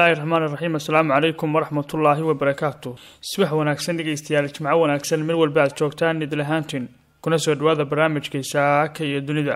bismillaahi raxmaan iraxiim assalaamu calaykum waraxmatullaahi wabarakaatu subax wanaagsan dhegeystayaal jimco wanaagsan meel walba aad joogtaan idil ahaantiin kuna soo dhawaada barnaamijkai saaka iyo dunida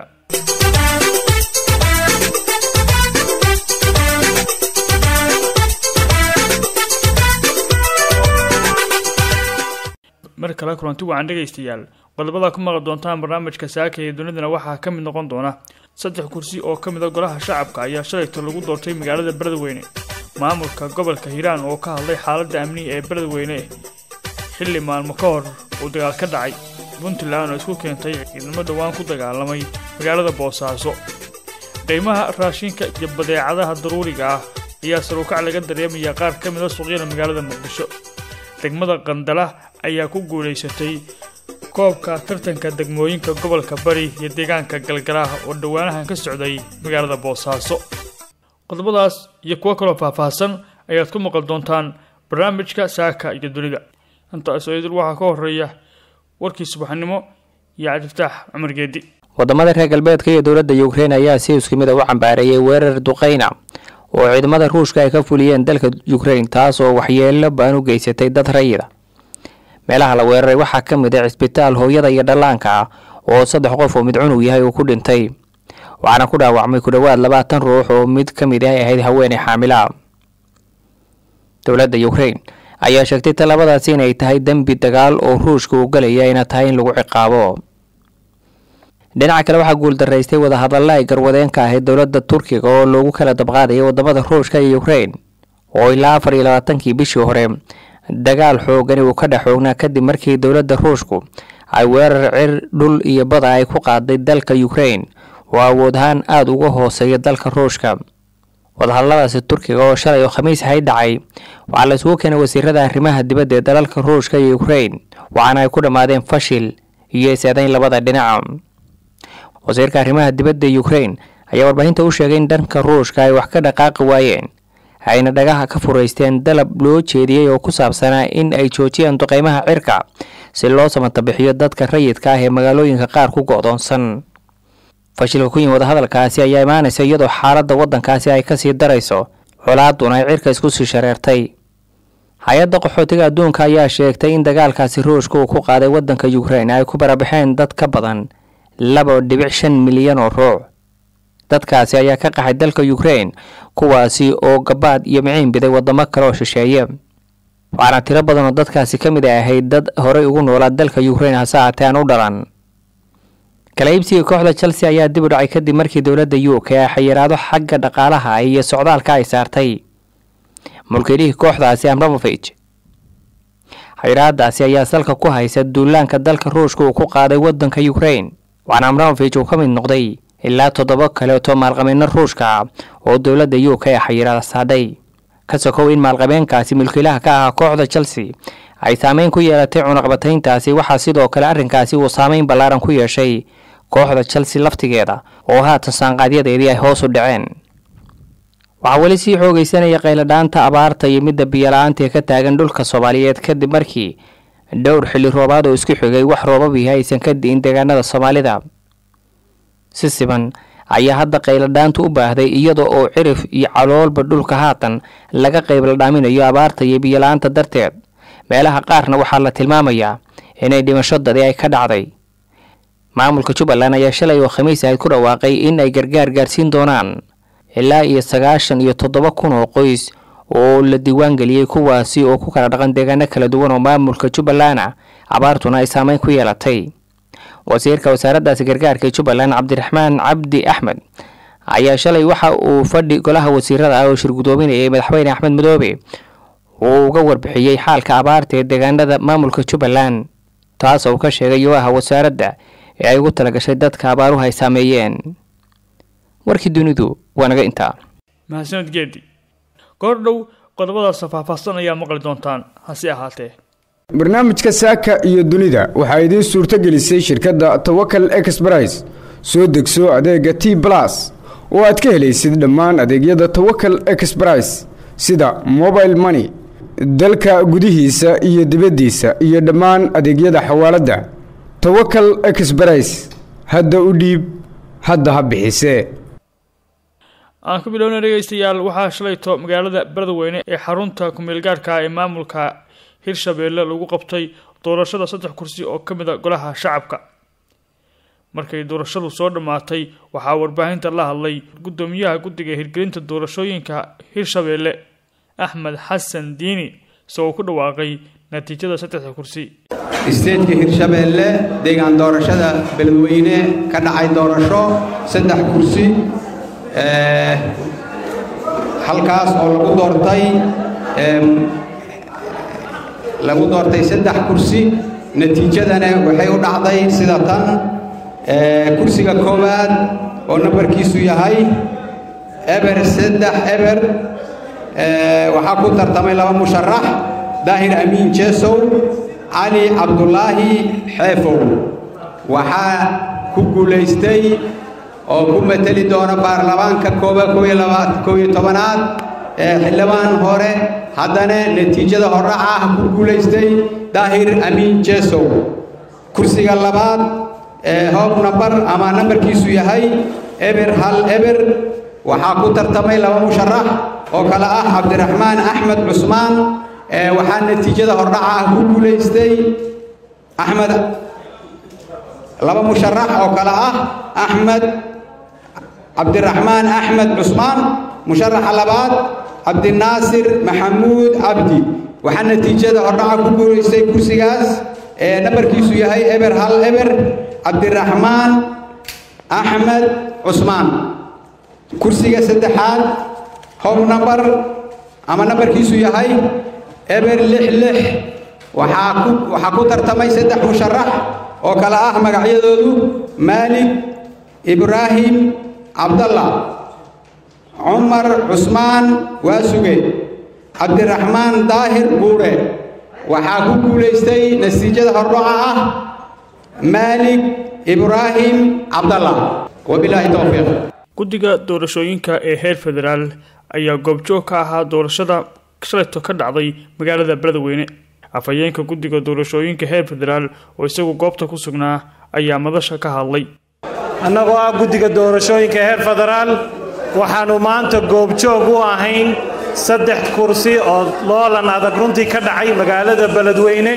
mar kale kulanti wacan dhegaystayaal qodobada ku maqli doontaan barnaamijka saaka iyo dunidana waxaa ka mid noqon doona saddex kursi oo ka mid a golaha shacabka ayaa shalayta lagu doortay magaalada beledweyne maamulka gobolka hiiraan oo ka hadlay xaaladda amniga ee beledweyne xilli maalmo ka hor uu dagaal ka dhacay puntland oo isku keentay ciidamo dhowaan ku dagaalamay magaalada boosaaso qiimaha raashinka iyo badeecadaha daruuriga ah ayaa saruukac laga dareemaya qaar ka mid a suuqyada magaalada muqdisho degmada qandala ayaa ku guulaysatay koobka tartanka degmooyinka gobolka bari iyo deegaanka galgalaha oo dhowaanahan ka socday magaalada boosaaso qodobadaas iyo kuwo kaloo faahfaahsan ayaad ku maqli doontaan barnaamijka saaka iyo dunida intaas idil waxaa ka horeeya warkii subaxnimo iyo cabdiftaax cumar geedi wadamada reer galbeedka iyo dowladda ukrein ayaa si isku mid a u cambaareeyay weerar duqeyna oo ciidamada ruushka ay ka fuliyeen dalka ukrein taas oo waxyeelo baan u geysatay dad rayida meelaha la weeraray waxaa ka mid ah cisbitaal hooyada iyo dhallaanka ah oo saddex qof oo mid cunug yahay uu ku dhintay waxaana ku dhaawacmay ku dhowaad labaatan ruux oo mid ka mid ah ahayd haweeney xaamila dowladda ukrein ayaa sheegtay talabadaasi inay tahay dembi dagaal oo ruushka uu galaya ayna tahay in lagu ciqaabo dhinaca kale waxaa guuldaraystay wadahadalla ay garwadeenka ahayd dowladda turkiga oo loogu kala dabqaadayay wadamada ruushka iyo ukrein oo ilaa afar iyo labaatankii bishii hore dagaal xoogani uu ka dhex xoognaa kadib markii dowladda ruushku ay weerar cir dhul iyo bada ay ku qaaday dalka ukrein oo awood ahaan aada uga hooseeya dalka ruushka wadahadalladaasi turkiga oo shalay oo khamiis ahay dhacay waxaa la isugu keenay wasiirada arrimaha dibadda ee dalalka ruushka iyo ukrein waxaana ay ku dhammaadeen fashil iyo is-eedayn labada dhinaca wasiirka arrimaha dibadda ukrein ayaa warbaahinta u sheegay in dhanka ruushka ay wax ka dhaqaaqi waayeen ayna dhagaha ka furaysteen dalab loo jeediyey oo ku saabsanaa in ay joojiyaan duqeymaha cirka si loo samatabixiyo dadka rayidka ah ee magaalooyinka qaar ku go-doonsan fashilka ku yimi wadahadalkaasi ayaa imaanaysa iyadoo xaaladda waddankaasi ay kasii darayso colaaduna ay cirka isku sii shareertay hay-adda qaxootiga adduunka ayaa sheegtay in dagaalkaasi ruushka uu ku qaaday waddanka ukrein ay ku barabaxeen dad ka badan laba dhibic shan milyan oo ruux dadkaasi ayaa ka qaxay dalka ukrein kuwaasi oo gabaad iyo miciin biday wadamo kale oo shisheeye waxaana tiro badan oo dadkaasi ka mid a ahayd dad horey ugu noolaa dalka ukrein hase haatee aan u dhalan kala iibsiga kooxda chelsea ayaa dib u dhacay kadib markii dowladda u k ay xayiraado xagga dhaqaalaha iyo socdaalka ay saartay mulkiilihii kooxdaasi amramovich xayiraadaasi ayaa salka ku haysa duulaanka dalka ruushka uu ku qaaday wadanka ukrein waxaana amramovich uu ka mid noqday ilaa toddoba kaleeto maalqabeeno ruushka ah oo dowladda u k xayiraada saadhay ka sokow in maalqabeenkaasi mulkiilaha ka ahaa kooxda chelsea ay saameyn ku yeelatay cunaqbatayntaasi waxaa sidoo kale arrinkaasi uu saameyn ballaaran ku yeeshay kooxda chelsea laftigeeda oo haatan saanqaadyadeedii ay hoos u dhaceen waxaa weli sii xoogeysanaya qayladhaanta abaarta iyo midda biyola-aanta ee ka taagan dhulka soomaaliyeed kadib markii dhowr xilli roobaad oo isku xigay wax roobabihi aysan ka di'in deegaanada soomaalida si siban ayaa hadda qayladhaantu u baahday iyada oo cirif iyo caloolba dhulka haatan laga qayladhaaminayo abaarta iyo biyola-aanta darteed meelaha qaarna waxaa la tilmaamayaa inay dhimasho dadi ay ka dhacday maamulka jubbaland ayaa shalay oo khamiis ahayd ku dhawaaqay in ay gargaar gaarsiin doonaan ilaa iyo sagaashan iyo toddoba kun oo qoys oo la diiwaan geliyey kuwaasi oo ku kala dhaqan deegaano kala duwan oo maamulka jubbaland ah abaartuna ay saameyn ku yeelatay wasiirka wasaaraddaasi gargaarka jubbaland cabdiraxmaan cabdi axmed ayaa shalay waxa uu fadhi golaha wasiirada ah oo shirgudoominayay madaxweyne axmed madoobe uu uga warbixiyey xaalka abaarta ee deegaanada maamulka jubbaland taas oo ka sheegay yoaha wasaaradda ee ay ugu talagashay dadka abaaruhu ay saameeyeen warkii dunidu waa naga intaa mahadsaned geedi goor dhow qodobadaasa faahfaahsan ayaa maqli doontaan hase ahaatee barnaamijka saaka iyo dunida waxaa idiin suurto gelisay shirkadda tawakal exbrais soo degso adeega t balas oo aad ka helaysid dhammaan adeegyada tawakal exbrais sida mobile money dalka gudihiisa iyo dibaddiisa iyo dhammaan adeegyada xawaaladda tawakal exbrais hadda u dhiib hadda ha bixisee aan ku bilowna dhegeystayaal waxaa shalayto magaalada beledweyne ee xarunta kumeelgaarhka ee maamulka hirshabeelle lagu qabtay doorashada saddex kursi oo ka mid a golaha shacabka markay doorashadu soo dhammaatay waxaa warbaahinta la hadlay guddoomiyaha guddiga hirgelinta doorashooyinka hirshabeelle axmed xasan diini isagoo ku dhawaaqay natiijada saddexda kursi isteedka hirshabeelle deegaan doorashada beledweyne ka dhacay doorasho saddex kursi halkaas oo lagu doortay lagu doortay saddex kursi natiijadana waxay u dhacday sida tan kursiga koowaad oo nambarkiisu yahay eber saddex eber waxaa ku tartamay laba musharax daahir amiin jeesow cali cabdulaahi xeefow waxaa ku guulaystay oo ku mateli doona baarlamaanka kooba kooiyo tobanaad ee xildhibaan hore haddana natiijada hordhaca ah ku guulaystay daahir amiin jeesow kursiga labaad ee hoob nambar ama nambarkiisu yahay eber hal eber waxaa ku tartamay laba musharax oo kale ah cabdiraxmaan axmed cusmaan waxaa natiijada hordhaca ah ku guulaystay axmed laba musharax oo kale ah axmed cabdiraxmaan axmed cusmaan musharaxa labaad cabdinaasir maxamuud cabdi waxaa natiijada hordhaca ku guulaystay kursigaas ee nambarkiisu yahay eber hal eber cabdiraxmaan axmed cusmaan kursiga saddexaad hob nambar ama nambarkiisu yahay eber lix lix waxaa ku waxaa ku tartamay saddex musharax oo kale ah magacyadoodu maalig ibraahim cabdalla cumar cusmaan waasuge cabdiraxmaan daahir buure waxaa ku guulaystay natiijada hordhaca ah maalig ibraahim cabdalla wabilaahi towfiiq guddiga doorashooyinka ee heer federaal ayaa goobjoog ka ahaa doorashada shalayto ka dhacday magaalada beledweyne afhayeenka guddiga doorashooyinka heer federaal oo isagu goobta ku sugnaa ayaa madasha ka hadlay annagoo ah guddiga doorashooyinka heer federaal waxaannu maanta goobjoog u ahayn saddex kursi oo loolan adag runtii ka dhacay magaalada beledweyne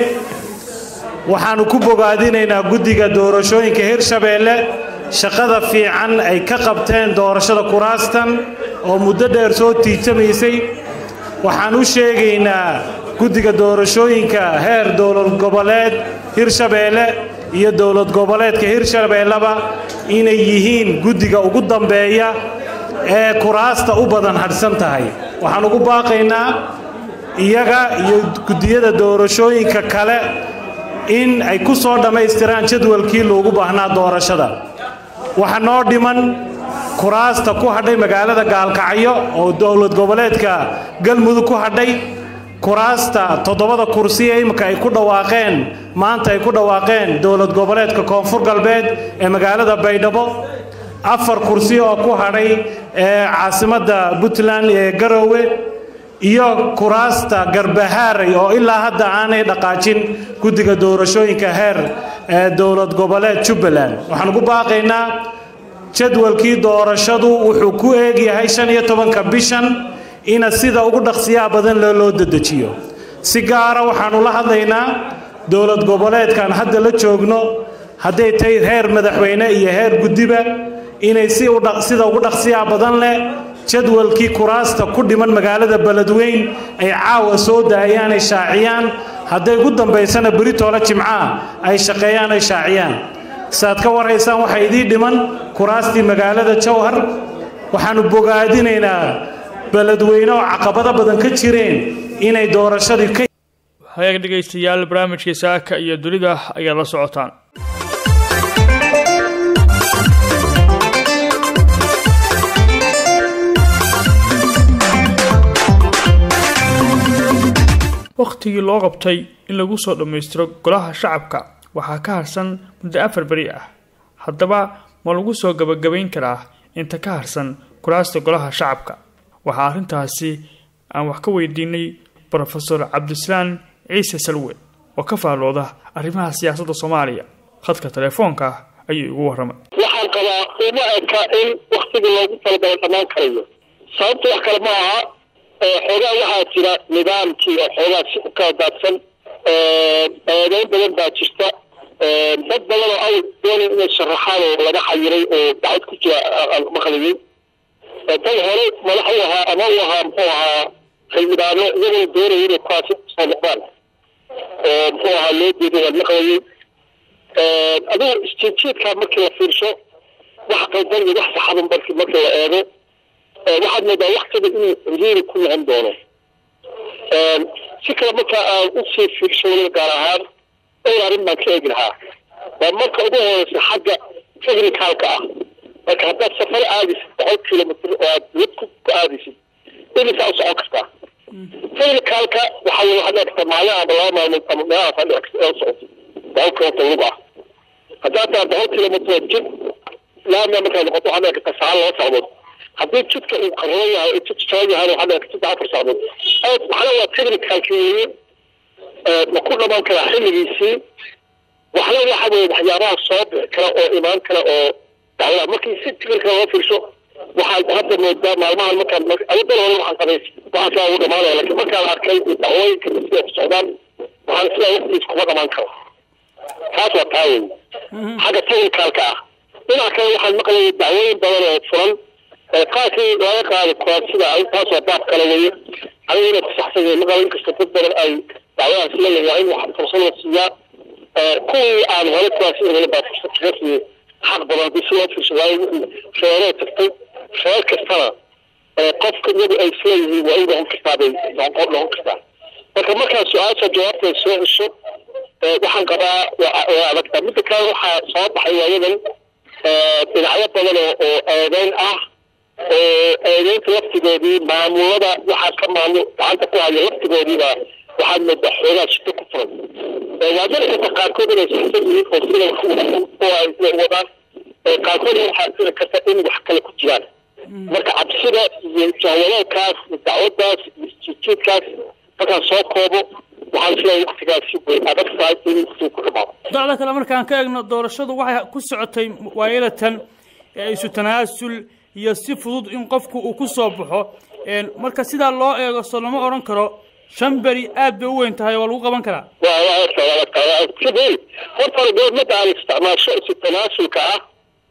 waxaannu ku bogaadinaynaa guddiga doorashooyinka hirshabeelle shaqada fiican ay ka qabteen doorashada kuraastan oo muddo dheer soo tiijamaysay waxaan u sheegaynaa guddiga doorashooyinka heer dowlad goboleed hirshabeelle iyo dowlad goboleedka hirshabeelleba inay yihiin guddiga ugu dambeeya ee kuraasta u badan hadhsan tahay waxaan ugu baaqaynaa iyaga iyo guddiyada doorashooyinka kale in ay ku soo dhammaystiraan jadwalkii loogu baahnaa doorashada waxaa noo dhiman kuraasta ku hadhay magaalada gaalkacyo oo dowlad goboleedka galmudug ku hadhay kuraasta toddobada kursi ee imika ay ku dhawaaqeen maanta ay ku dhawaaqeen dowlad goboleedka koonfur galbeed ee magaalada baydhabo afar kursi oo ku hadhay ee caasimadda puntland ee garoowe iyo kuraasta garbahaaray oo ilaa hadda aanay dhaqaajin guddiga doorashooyinka heer ee dowlad goboleed jubbaland waxaan ugu baaqaynaa jadwalkii doorashadu wuxuu ku eegyahay shan iyo tobanka bishan ina sida ugu dhaqsiyaha badan le loo dedejiyo si gaara waxaannu la hadlaynaa dowlad goboleedkan hadda la joogno hadday tahay heer madaxweyne iyo heer guddiba inay sida ugu dhaqsiyaha badan leh jadwalkii kuraasta ku dhiman magaalada beledweyn ay caawa soo daayaan ay shaaciyaan hadday ugu dambaysana beritoole jimcaha ay shaqeeyaan ay shaaciyaan saaad ka warhaysaan waxaa idii dhiman kuraastii magaalada jawhar waxaannu bogaadinaynaa beledweyne oo caqabado badan ka jireen inay doorashadii ka hagaag dhegaystayaal barnaamijkii saaka iyo dunida ayaa la socotaan wakhtigii loo qabtay in lagu soo dhammaystiro golaha shacabka waxaa ka harsan muddo afar beri ah haddaba ma lagu soo gabagabayn karaa inta ka harsan kuraasta golaha shacabka waxaa arrintaasi aan wax ka weydiinay brofesor cabdisalaan ciise salwe oo ka faallooda arrimaha siyaasadda soomaaliya khadka telefoonka ayuu igu warramay waxaan qabaa uma eka in waktigii loogu talagalay dhammaan karayo sababta wax kale ma aha xoogaa waxaa jira nidaamkii oo xoogaa si u kala daadsan eedeyn badan baa jirta dad badan oo awal doonay inay sharaxaan oo laga xayiray oo dacwad ku jira maqliyey tan hore madax u ahaa ama u ahaa muxuu ahaa xildhibaano iyagoo doonaya inay kuwaasi soo noqdaan oo muxuu ahaa loo jeeday waan maqlayey adigu isjiidjiidkaa markii la fiirsho wax qaldan iyo wax saxaban markii markii la eego waxaad moodaa waktiga inuu ciriiri ku noqon doono si kale marka aan usii fiirsho weliba gaar ahaan dhowr arrin baan ka eegi lahaa waa marka ugu horeysa xagga technicalka ah marka haddaad safar aadaysid boqol kilomitr oo aad wad ku aadaysid imisaa u socon kartaa technicalka waxa weye waxaad dhigta maalin ama laba maalmood ama meelahaas aad dhici karta socotid boqol kilomitr lug ah haddaad tahay boqol kilomitr jid laamia markaad noqoto waxaad dhici karta saal laba socdood haddii jidka uu qarran yahay oo jid jaban yahay waxaad dhici karta afar socdood waxna waa technicalki weeye ma ku dhamaan karaa xilligiisii waxna waxa weye waxyaabaha soo bixi kara oo imaan kara oo dacwada markii si tikirka loo fiirsho waxaad hadda moodaa maalmahan markaan awadan hore waxaan qabay waxaan sidaa ugu dhamaanaya laakiin markaan arkay dacwooyinka siday ku socdaan waxaan sidaa waqtigiis kuma dhamaan karo taas waa taa wey xagga technicalka ah dhinaca kale waxaan maqlayay dacwooyin badan oo furan qaarkii laga qaadi kuraa sida taas waa baab kale weye aniga inay ku saxsan yahay maqala inkasta dad badan ay dacwadaas la leeyahay in wax fursad la siiyaa kuwii aan hore kuwaasi hore baa fursad kaga siiyey xaq badan haddii si loo fiirsho waayo wixii reeree tagtay reer kastana qofka iyagu ay isleeyihiin waa u noqon kartaa bay noqon noqon kartaa marka markaa su-aasha jawaabteed soo cesho waxaan qabaa waa adagtaa midda kale waxaa soo baxay waayadan dhinacyo badan oo oo eedeyn ah oo eedeynta laftigoodii maamulada waxaa ka maamul gacanta ku haya laftigoodiiba waxaad moodaa xoogaa shito ku furan waa jiri karta qaarkood inay saxsan yihiin oo sida wadaan qaarkood waxaa jiri karta in wax kale ku jiraan marka cabsida iyo jahwadeedkaas iyo dacwadaas iyo isjiidjiidkaas markaan soo koobo waxaan isleeyahay waktigaasi way adag tahay in waqtigu ku dhamaado dacda kale markaan ka eegno doorashadu waxay ku socotay waayadatan isu tanaasul iyo si fudud in qofku uu ku soo baxo marka sidaa loo eego soo lama odhan karo shan beri aad bay u weyn tahay waa lagu qaban karaa waa waa ogta waa ogta waa sidii horta hore dowladda aan isticmaasho isu tanaasulka ah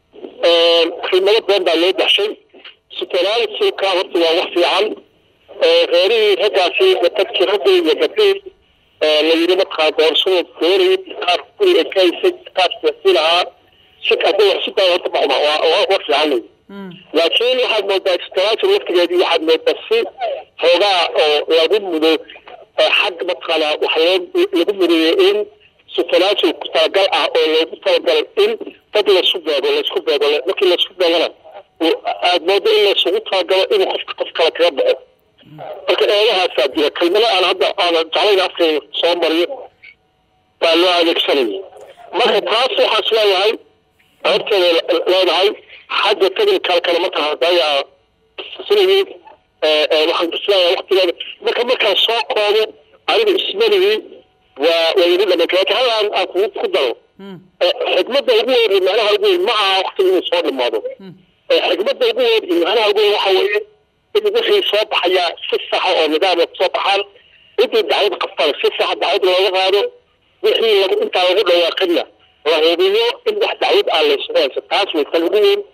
qiimado badan baa loo baxshay isu tanaasulka horta waa wax fiican reerihii raggaasi dadkii raggii iyo gabdhihii la yidhi markaa doorashada doonayay qaar guriga ka haysay qaar siyaasi lahaa si hadda wax si daa horta ma waa waa wax fiican wey laakiin waxaad moodaa isu tanaasul laftigeedii waxaad moodaa si xoogaa oo lagu mudo xag mataqaanaa wax loo lagu mudeeyo in isu tanaasul ku talagal ah oo loogu talagalay in dad laisku beego laisku beego markii laisku beegana aad moodo in laisugu talagalo inuu qofka qof kale kaga baxo marka eedahaasaa jira kelmado aan hadda aana jeclayn afkayga soo mariyo baa loo adeegsanayay marka taas waxaan is leeyahay horteeda leedahay xagga technicalkana marka hadaya sinayay waxaan is leeyahay waktigeeda marka markaan soo koobo anigu ismanigii waa waa yidhi dhamanka laakiin hal aan aan kugu ku daro xikmadda ugu weyn iyo macnaha ugu weyn ma aha waktiga inuu soo dhamaado xikmadda ugu weyn iyo macnaha ugu weyn waxa weeye in wixii soo baxayaa si saxa oo nidaam kusoo baxaan intii dacwad qabtaan si saxa dacwad looga qaado wixii lagu intaa lagu dhawaaqinna la hubiyo in wax dacwad aan laysugu hayso taas way tan ugu weyn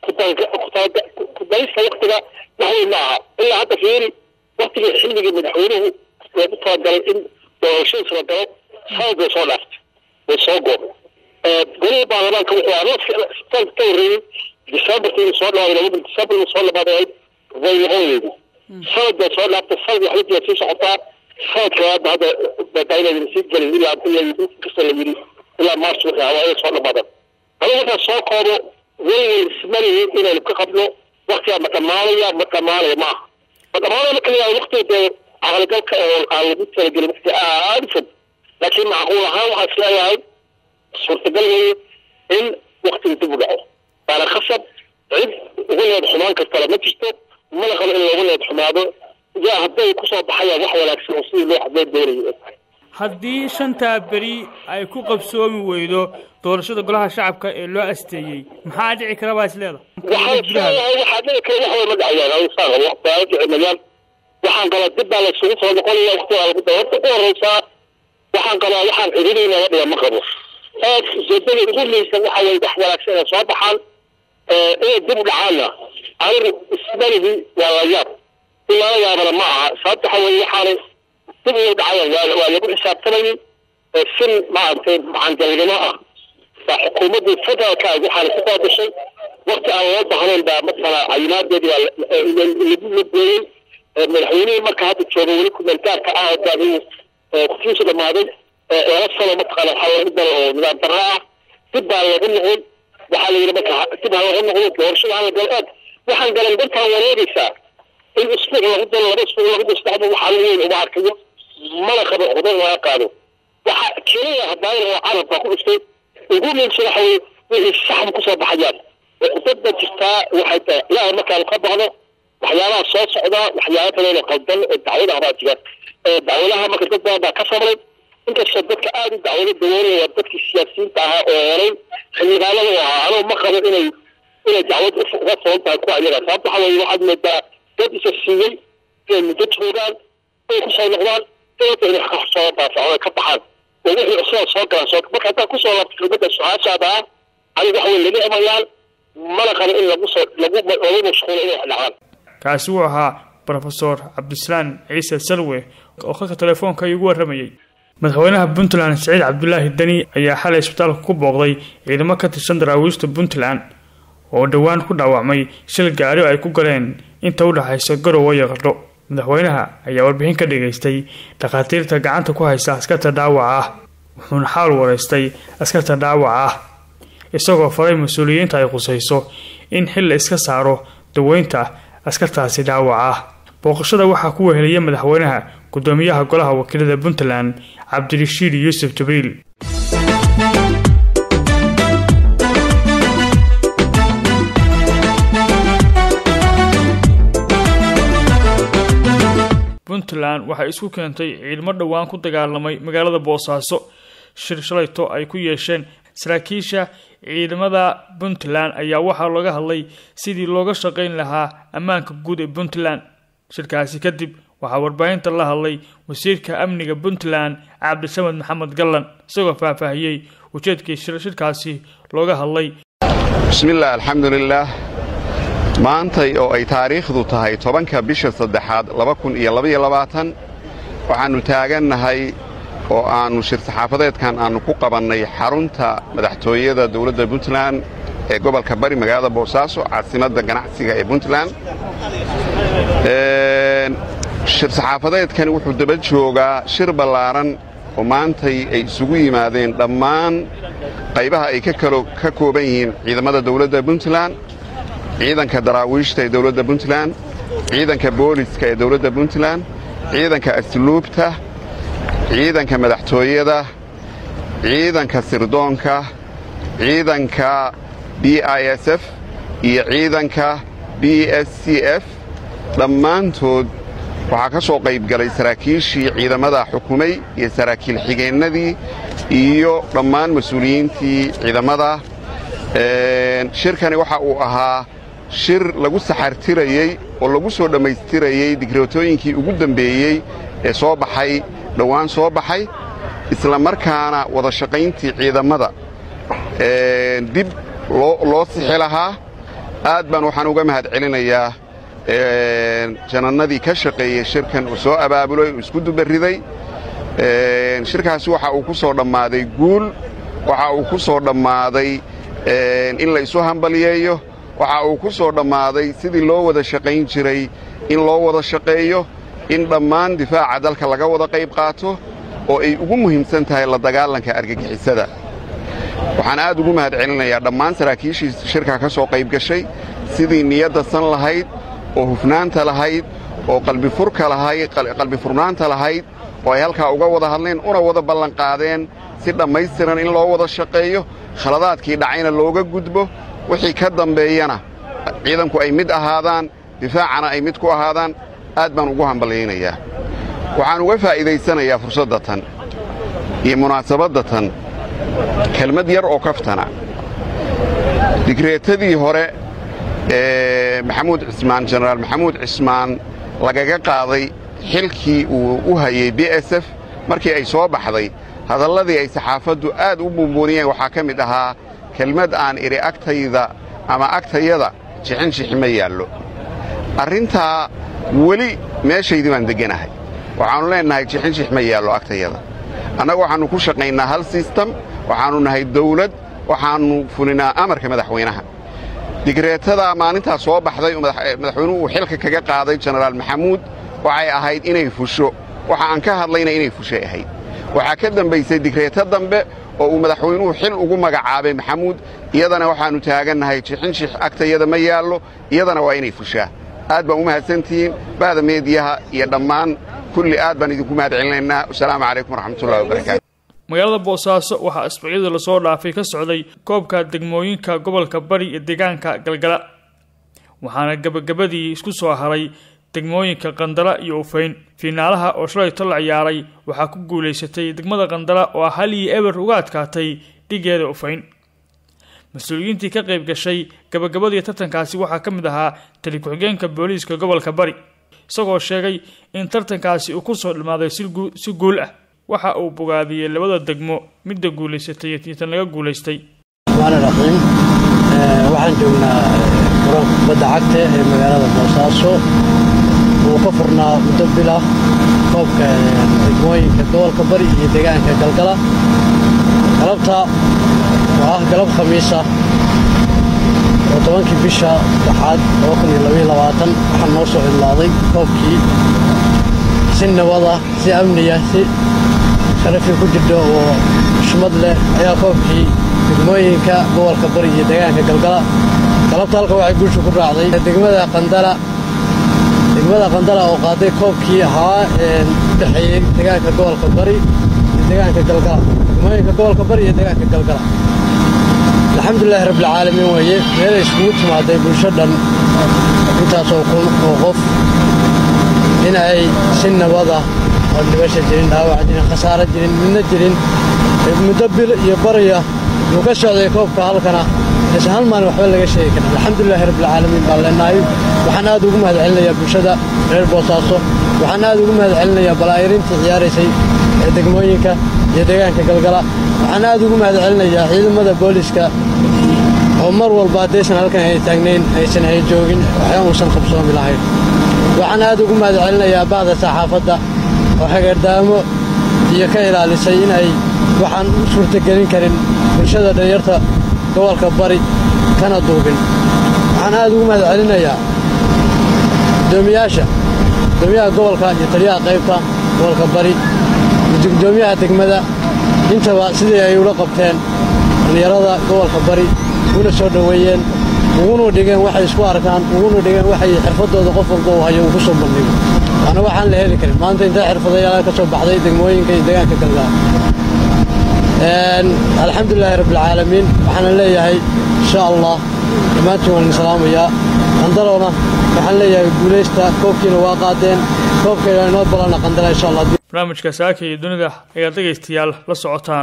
kudaysta waktiga wax weyn ma aha ilaa hadda fiiri waktigii xilligii madaxweynuhu loogu talagalay in doorashadiis la galo sanad bay soo dhaaftay way soo goobay golihii baarlamaanka wuxuu ahaa sanadka ka horreeyey decemberkii inuu soo dhawaaday labada december inuu soo dhamaaday way noqonaydi sanad bay soo dhaaftay sanad waxba sii socotaa sanadka hadda hadda badaainaydan sii gelin ilaa inkasta la yidhi ilaa march wixii hawaaya soo dhamaadan anigu markaan soo koobo weliwel ismanayi inaynu ka qabno waktigaa ma dhamaanaya ma dhamaanaya ma aha ma dhamaanaya marka layaa waktiga dee caqligalka oo aan lagu talagelin wakti aada fog laakiin macquul ahaan waxaan isleeyahay suurtagal weeye in waktiga dib u dhaco waana khasab cid uga need xumaan kartala ma jirto mana qabo in looga need xumaado yaa hadday kusoo baxayaan wax wanaagsan oo sidii loo hadloo doonayo haddii shantaa beri ay ku qabsoomi weydo doorashada golaha shacabka ee loo asteeyey maxaa dhici kara baa isleeda waxaan filayaa waxaa dhici kara wax way ma dhacayaan awsaan waxbaa dhicimayaan waxaan qabaa dib baa laysugu soo noqonaya waqtigaa lagu daba horta ku horeysaa waxaan qabaa waxaan cidhidii naga dhiga ma qabo aad ujeedada ugu leysan waxa weye wax wanaagsan inay soo baxaan inay dib u dhacaanna anigu ismalihii waa la yaab in lala yaabana ma aha sababta waxa weye waxaanay dib ugu dhacayaan waa waa lagu xisaabtamayay sin maaragtay macangalnimo ah baa xukuumaddii federaalka ah waxaana ku qaadashay waqti aan loo bahnayn baa matala cayimaadeedi waa lagu lageeyey madaxweynihii marka hadda jooga weli kumentaarka ah oo daadigu waqtigiisu dhamaaday laba sano mataqaana waxaa lagu daro oo nidaam darro ah dib baa lagu noqday waxaa la yidhi marka dib ha lagu noqdo doorashada hala galo aad waxaan galan dantaan wareegaysaa in isbuuc lagu daro laba isbuuc lagu daro saddexda waxaa lagu weyn uma arkayo mana qabo xudan laga qaado waxa keliya hadaayan oo carabka ku dhuftay ugu muhiimsan waxa weye wixii saxan kusoo baxayaan dada jirtaa waxay tahay ilaahay markaan ka baqno waxyaabaha soo socda waxyaaba badan oo qaldan oo dacwadaha baa jira dacwadaha marka dad badan baa ka samray inkastoo dadka aada u dacwado dawoonaya waa dadkii siyaasiyiinta ahaa oo horay xildhibaanada u ahaa anuu ma qabo inay inay dacwad uga furan tahay kuwa iyaga sababta waxa weye waxaad moodaa dad isa siiyey inay muddo joogaan inay kusoo noqdaan inta inay soo daafacdo ka baxaan oo wixii cusubaa soo galaan soo marka haddaa kusoo laabto kelmadda su-aashaada ah aniga waxa weye lama imayaan mana qabo in lagu soo lagu lagu mashquulo inay dhacaan kaasi wuu ahaa brofesor cabdisalaan ciise salwe oo khadka telefoonka iigu warramayey madaxweynaha puntland siciid cabdulaahi deni ayaa xalay isbitaalka ku booqday ciidamo ka tirsan daraawiishta puntland oo dhowaan ku dhaawacmay shil gaari ay ku galeen inta u dhexaysa garowe iyo qardho madaxweynaha ayaa warbixin ka dhigaystay dhakhaatiirta gacanta ku haysa askarta dhaawaca ah wuxuuna xaal wareystay askarta dhaawaca ah isagoo faray mas-uuliyiinta ay khusayso in xil la iska saaro daweynta askartaasi dhaawaca ah booqashada waxaa ku wehelaya madaxweynaha gudoomiyaha golaha wakiilada puntland cabdirashiid yuusuf jibriil puntland waxay isku keentay ciidamo dhowaan ku dagaalamay magaalada boosaaso shir shalayto ay ku yeesheen saraakiisha ciidamada puntland ayaa waxaa looga hadlay sidii looga shaqayn lahaa ammaanka guud ee puntland shirkaasi kadib waxaa warbaahinta la hadlay wasiirka amniga puntland cabdisamed maxamed gallan isagoo faahfaahiyey ujeedkii shirkaasi looga hadlay bismillaah alxamdulilaah maantay oo ay taariikhdu tahay tobanka bisha saddexaad waxaannu taagannahay oo aannu shir saxaafadeedkan aannu ku qabannay xarunta madaxtooyada dowladda puntland ee gobolka bari magaalada boosaaso caasimadda ganacsiga ee puntland shir saxaafadeedkani wuxuu daba joogaa shir ballaaran oo maantay ay isugu yimaadeen dhammaan qaybaha ay ka kooban yihiin ciidamada dowladda puntland ciidanka daraawiishta ee dowladda puntland ciidanka booliska ee dowladda puntland ciidanka asluubta ciidanka madaxtooyada ciidanka sirdoonka ciidanka b i s f iyo ciidanka b s c f dhammaantood waxaa ka soo qaybgalay saraakiishii ciidamada xukumay iyo saraakiil xigeennadii iyo dhammaan mas-uuliyiintii ciidamada shirkani waxa uu ahaa shir lagu saxartirayey oo lagu soo dhammaystirayey digrootooyinkii ugu dembeeyey ee soo baxay dhowaan soo baxay isla markaana wada shaqayntii ciidamada dib loo sixi lahaa aad baan waxaan uga mahad celinayaa janannadii ka shaqeeyey shirkan uu soo abaabulay uu isku dubariday shirkaasi waxa uu ku soo dhammaaday guul waxa uu ku soo dhammaaday in la isu hambaliyeeyo waxa uu ku soo dhammaaday sidii loo wada shaqayn jiray in loo wada shaqeeyo in dhammaan difaaca dalka laga wada qayb qaato oo ay ugu muhiimsan tahay la dagaalanka argagixisada waxaan aad ugu mahad celinayaa dhammaan saraakiishii shirkaa ka soo qayb gashay sidii niyadda san lahayd oo hufnaanta lahayd oo qalbifurka lahayd qalbifurnaanta lahayd oo ay halkaa uga wada hadleen una wada ballanqaadeen si dhammaystiran in loo wada shaqeeyo khaladaadkii dhacayna looga gudbo wixii ka dambeeyana ciidanku ay mid ahaadaan difaacana ay mid ku ahaadaan aad baan ugu hambalyaynayaa waxaan uga faa'iidaysanayaa fursadda tan iyo munaasabadda tan kelmad yar oo kaftana digreetadii hore ee maxamuud cismaan jenaraal maxamuud cismaan lagaga qaaday xilkii uu u hayey b s f markii ay soo baxday hadalladii ay saxaafaddu aad u buunbuuniyeen waxaa ka mid ahaa kelmad aan idhi agtayda ama agtayada jixinjixi ma yaallo arrintaa weli meeshaydii baan degganahay waxaannu leennahay jixinjix ma yaallo agtayada annagu waxaannu ku shaqaynaa hal sistem waxaannu nahay dawlad waxaannu fulinaa amarka madaxweynaha digreetadaa maalintaa soo baxday oo madaxweynuhu uu xilka kaga qaaday jenaraal maxamuud waxay ahayd inay fusho waxa aan ka hadlayna inay fushay ahayd waxaa ka dambaysay digreeto dambe oo uu madaxweynuhu xil ugu magacaabay maxamuud iyadana waxaannu taagannahay jixinjix agtayada ma yaallo iyadana waa inay fushaa aad baan u mahadsantihiin bahda meediyaha iyo dhammaan kulli aad baan idinku mahad celinaynaa wasalaamu calaykum waraxmatullahi wabarakaatu magaalada boosaaso waxaa asbuucyadii lasoo dhaafay ka socday koobka degmooyinka gobolka bari iyo deegaanka galgala waxaana gebagabadii isku soo haray degmooyinka qandala iyo ufayn fiinaalaha oo shalayto la ciyaaray waxaa ku guulaysatay degmada qandala oo ah hal iyo eber uga adkaatay dhigeeda ufayn mas-uuliyiintii ka qayb gashay gabagabadii tartankaasi waxaa ka mid ahaa tali ku-xigeenka booliiska gobolka bari isagoo sheegay in tartankaasi uu kusoo dhammaaday si guul ah waxa uu bogaadiyey labada degmo midda guulaysatay iyo tan laga guulaystay raxiim waxaan joognaa garoonka kubadda cagta ee magaalada boosaaso uu ka furnaa muddo bilah koobka degmooyinka gobolka bari iyo deegaanka galgala galabta oo ah galab khamiisa oo tobankii bisha saddexaad waxaa noo soo cidlaaday koobkii si nabada si amniya si sharafi ku jirto oo xushmad leh ayaa koobkii degmooyinka gobolka bari iyo deegaanka galgala galabta halka waxay guusha ku raacday degmada qandala degmada qandala oo qaaday koobkii ahaa u dhexeeyey deegaanka gobolka bari iyo deegaanka galgala degmooyinka gobolka bari iyo deegaanka galgala alxamdulilaahi rabbilcaalamiin weeye meelay iskugu timaaday bulsho dhan intaasoo kun oo qof in ay si nabada oo dhibasha jirin dhaawac jirin khasaaro jirin midna jirin muddo bil iyo barya uu ka socday koobka halkana aysan hal maalin waxba laga sheegi karin alxamdulilaahi rabbilcaalamiin baan leenahay waxaan aad ugu mahad celinayaa bulshada reer boosaaso waxaan aad ugu mahad celinayaa balaayirintii ciyaaraysay ee degmooyinka iyo deegaanka galgala waxaan aad ugu mahad celinayaa ciidamada booliska oo mar walba haddaysan halkan ay taagnayn aysan hay joogin waxba uusan qabsoomi lahayn waxaan aad ugu mahad celinayaa bahda saxaafadda oo hageerdaamo iyo ka ilaalisay in ay waxaan u suurtagelin karin bulshada dhalinyarta gobolka bari kana duubin waxaan aad ugu mahad celinayaa gudoomiyaasha gudoomiyaha gobolka iyo taliyaha qaybta gobolka bari iyo gudoomiyaha degmada intaba sidii ay ula qabteen dhallinyarada gobolka bari uguna soo dhoweeyeen uguna dhigeen waxay isku arkaan uguna dhigeen waxay xirfadooda qof walba uu hayo uu ku soo bandhigo waana waxaan la heli karin maanta intay xirfadayaal ka soo baxday degmooyinka iyo deegaanka galgaar alxamdulilaahi rabbilcaalamiin waxaana leeyahay insha allah dhammaantiin waan idin salaamayaa qandalowna waxaan leeyahay guulaysta koobkiina waa qaadeen koobkayna inoo balana qandala insha allah barnaamijka saaka iyo dunida ayaad dhegaystayaal la socotaan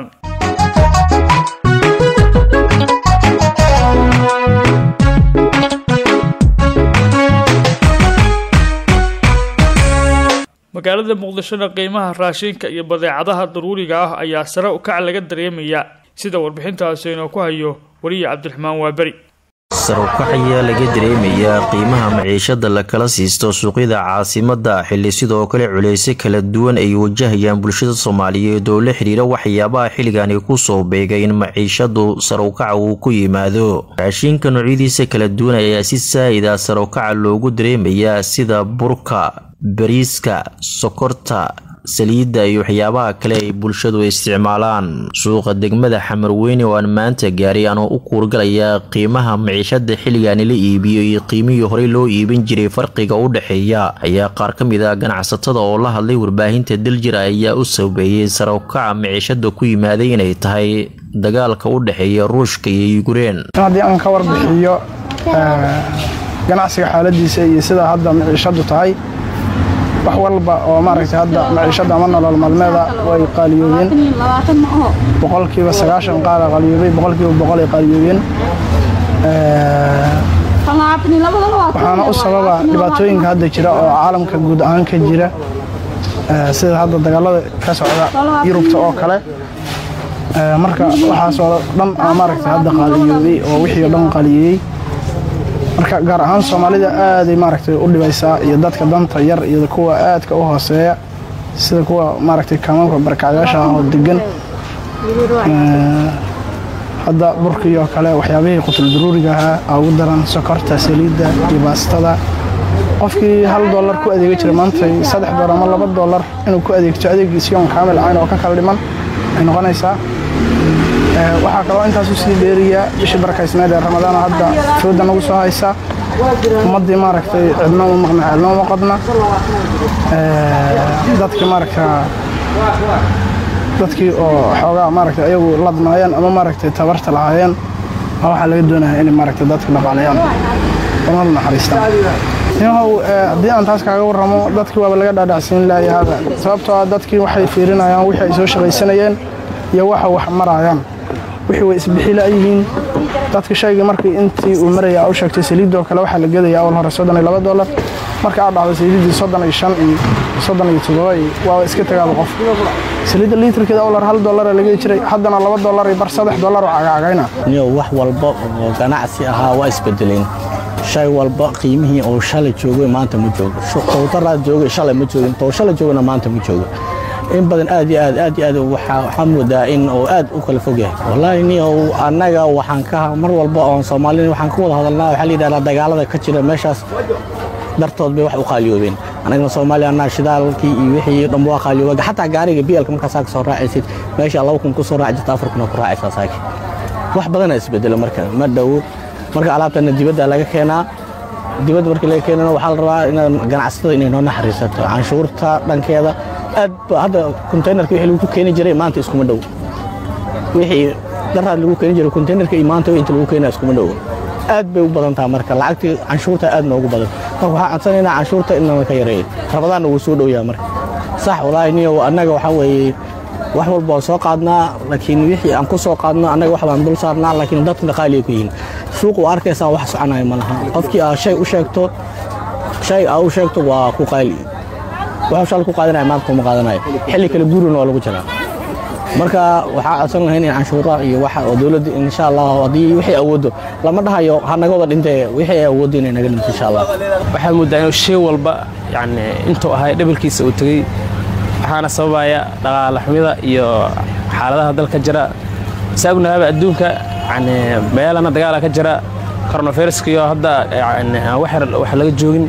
magaalada muqdishona qiimaha raashinka iyo badeecadaha daruuriga ah ayaa sare u kac laga dareemayaa sida warbixintaasi inoo ku hayo weliya cabdiraxmaan waaberi sarukac ayaa laga dareemayaa qiimaha maciishada lakala siisto suuqyada caasimada xili sidoo kale culeysyo kala duwan ay wajahayaan bulshada soomaaliyeed oo la xiriira waxyaabaha xilligani kusoo beegay in maciishadu sarukaca uu ku yimaado raashinka noocyadiisa kala duwan ayaa si saa'ida sarukaca loogu dareemayaa sida burka bariiska sokorta saliidda iyo waxyaabaha kale ay bulshadu isticmaalaan suuqa degmada xamarweyne oo aan maanta gaaray anoo u kuurgalayaa qiimaha maciishada xilligaani la iibiyo iyo qiimihii horey loo iibin jiray farqiga u dhexeeya ayaa qaar ka mid ah ganacsatada oo la hadlay warbaahinta daljira ayaa u sabeeyey sarawkaca maciishada ku yimaaday inay tahay dagaalka u dhexeeya ruushka iyo yukrein haddii aan ka warbixiyo ganacsiga xaaladiisa iyo sida hadda maciishadu tahay wax walba oo maaragtay hadda maciishada ama nolol maalmeeda way qaaliyoobeen boqolkiiba sagaashan qaala qaaliyoobay boqolkiiba boqol ay qaaliyoobeen waxaana u sababa dhibaatooyinka hadda jira oo caalamka guud ahaan ka jira sida hadda dagaalada ka socda yurubta oo kale marka waxaasoo dhan aa maaragtay hadda qaaliyoobay oo wixii oo dhan qaaliyeeyey marka gaar ahaan soomaalida aaday maaragtay u dhibaysaa iyo dadka danta yar iyo kuwa aadka u hooseeya sida kuwa maaragtay kamaamka barkacyaasha ah oo degan hadda burkii oo kale waxyaabihii qutul daruuriga ahaa aa ugu daran sokorta saliidda iyo baastada qofkii hal dollar ku adeega jiray maanta saddex dollar ama laba dollar inuu ku adeegto adeegiisi oon kaamil ahayn oo ka kala dhiman ay noqonaysaa waxaa kaloo intaas usii dheeriya bishii barakaysneed ee ramadaana hadda fooda nagu soo haysa ummaddii maaragtay cidno u maqna cidno uma qadna dadkii maaragta dadkii oo xoogaa maaragtay ayagu ladnaayeen ama maaragtay tabarta lahaayeen waa waxaa laga doonaya inay maaragtay dadka dhaqaaleeyaan una naxariistaan yahow haddii aan taas kaaga warramo dadkii waaba laga dhaadhacsiin laayahaba sababtoo ah dadkii waxay fiirinayaan wixii ay soo shaqaysanayeen iyo waxa wax marayaan wixii way isbixila yihiin dadka shayga markii intii uu maraya u sheegtay saliidoo kale waxaa la gedaya awal hore soddon iyo laba dollar marka aad dhacdo saliiddii soddon iyo shan iyo soddon iyo toddoba iyo waa iska tagaaba qof saliidda liitarkeeda awal hore hal dollar laga jiray haddana laba dollar iyo bar saddex dollar oo cagaagayna niyo wax walba oo ganacsi ahaa waa isbedeleen shay walba qiimihii oo shalay joogay maanta ma joogo towtaraad joogay shalay ma joogin tow shalay joogana maanta ma joogo in badan aad iyo aad aad iyo aad waxaa moodaa in uu aad u kala fog yahay wallaahi ni annaga waxaan ka mar walba oon soomaalina waxaan ka wada hadalnaa waxaa la yidhahdaa dagaalada ka jira meeshaas dartood bay wax u qaaliyoobeen annagana soomaaliya annaa shidaalkii iyo wixii dhanba waa qaaliyoobeen xataa gaariga bielka markaa saaka soo raacaysid meesha laba kun ku soo raaci jirta afar kuna ku raacaysaa saaki wax badanaa isbedelo marka ma dhowo marka alaabtana dibadda laga keenaa dibadda markii laga keenana waxaa la rabaa in ganacsatada inay noo naxariisato canshuurta dhankeeda aad hadda konteynerka wixii lagu keeni jiray maanta iskuma dhow wixii daraad lagu keeni jiray konteynerka iyo maanta inta lagu keenaya iskuma dhow aad bay u badan taha marka lacagtii canshuurta aad noogu badan marka waxaan codsanaynaa canshuurta in nala ka yareeyo rabadaanna wuu soo dhowyaa marka sax walaahi niyo annaga waxaa weeye wax walba waan soo qaadnaa laakiin wixii aan ku soo qaadno annaga wax baan dul saarnaa laakiin dadkuna qaaliya ku yihiin suuq u arkaysaa wax soconaya ma laha qofkii aa shay u sheegto shay aa u sheegto waa ku qaali wuxuu shal ku qaadanaya maanta kuma qaadanayo xilli kale guurina waa lagu jiraa marka waxaa codsan lahayn in canshuuraha iyo waxa oo dowladda insha allah haddii wixii awoodo lama dhahayo ha naga wada dhintee wixii ay awooddo inay naga dhinto insha allah waxaa moodaa inuu shay walba yani intuu ahay dhabalkiisa uu tegey waxaana sababaya dhaqaale xumida iyo xaaladaha dalka jira saagnaaba adduunka yani meelana dagaala ka jira koronaviruskiyo hadda wax laga joogin